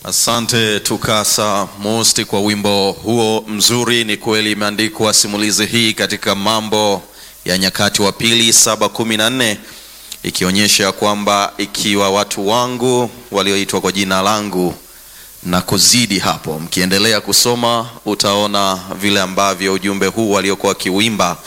Asante Tukasa Mosti kwa wimbo huo mzuri. Ni kweli imeandikwa simulizi hii katika Mambo ya Nyakati wa Pili saba kumi na nne ikionyesha kwamba ikiwa watu wangu walioitwa kwa jina langu na kuzidi hapo, mkiendelea kusoma utaona vile ambavyo ujumbe huu waliokuwa wakiuimba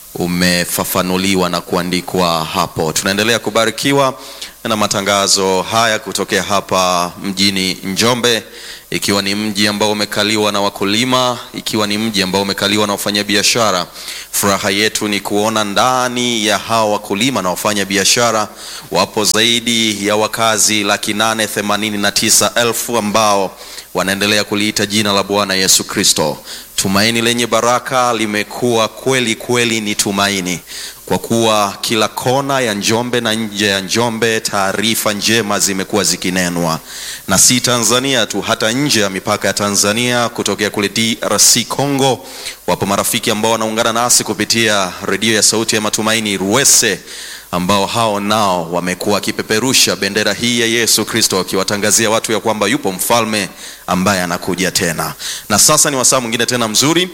umefafanuliwa na kuandikwa hapo. Tunaendelea kubarikiwa na matangazo haya kutokea hapa mjini Njombe, ikiwa ni mji ambao umekaliwa na wakulima, ikiwa ni mji ambao umekaliwa na wafanyabiashara. Furaha yetu ni kuona ndani ya hawa wakulima na wafanyabiashara wapo zaidi ya wakazi laki nane themanini na tisa elfu ambao wanaendelea kuliita jina la Bwana Yesu Kristo. Tumaini lenye baraka limekuwa kweli kweli ni tumaini, kwa kuwa kila kona ya Njombe na nje ya Njombe taarifa njema zimekuwa zikinenwa, na si Tanzania tu, hata nje ya mipaka ya Tanzania, kutokea kule DRC Congo, wapo marafiki ambao wanaungana nasi kupitia redio ya Sauti ya Matumaini Ruwese ambao hao nao wamekuwa wakipeperusha bendera hii ya Yesu Kristo wakiwatangazia watu ya kwamba yupo mfalme ambaye anakuja tena. Na sasa ni wasaa mwingine tena mzuri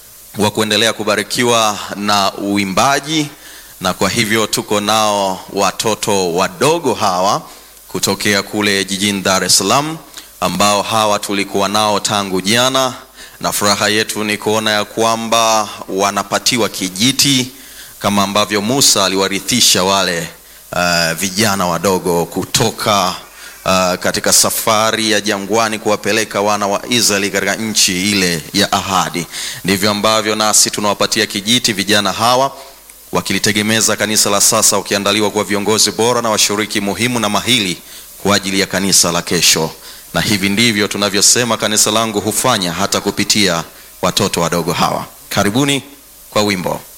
wa kuendelea kubarikiwa na uimbaji, na kwa hivyo tuko nao watoto wadogo hawa kutokea kule jijini Dar es Salaam ambao hawa tulikuwa nao tangu jana, na furaha yetu ni kuona ya kwamba wanapatiwa kijiti kama ambavyo Musa aliwarithisha wale uh, vijana wadogo kutoka uh, katika safari ya jangwani kuwapeleka wana wa Israeli katika nchi ile ya ahadi. Ndivyo ambavyo nasi tunawapatia kijiti vijana hawa wakilitegemeza kanisa la sasa, wakiandaliwa kuwa viongozi bora na washiriki muhimu na mahili kwa ajili ya kanisa la kesho. Na hivi ndivyo tunavyosema kanisa langu hufanya hata kupitia watoto wadogo hawa. Karibuni kwa wimbo.